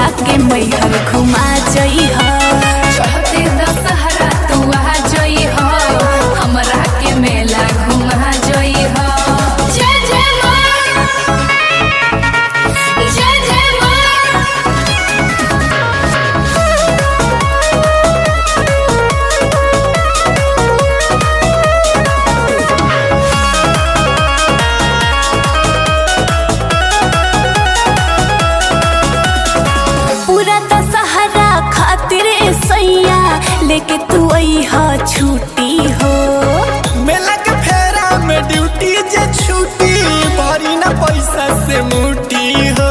हमरा के मैहर घुमा जइह चढ़ते दशहरा तू आ जई हो हमरा के मेला घुमा जई हो जय जय माँ जय जय माँ पूरा दशहरा खातिर ए सैया लेके तू अइह छुट्टी हो मेला के फेरा में ड्यूटी जे छुट्टी भरी ना पैसा से मुटी हो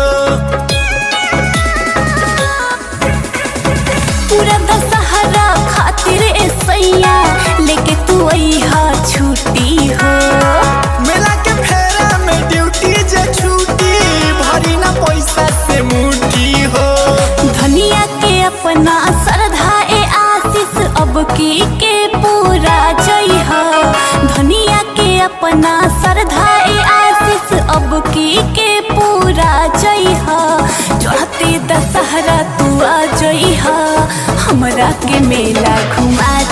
पूरा दशहरा खातिर ए सैया लेके तू अइह छुट्टी हो मेला के फेरा में ड्यूटी जे छुट्टी भरी ना पैसा से मुटी हो धनिया के अपना श्रद्धा ए आशीष अब की के पूरा जइह धनिया के अपना श्रद्धा ए आशीष अब की के पूरा जइह चढ़ते दशहरा तू आ जइह हमरा के मेला घुमा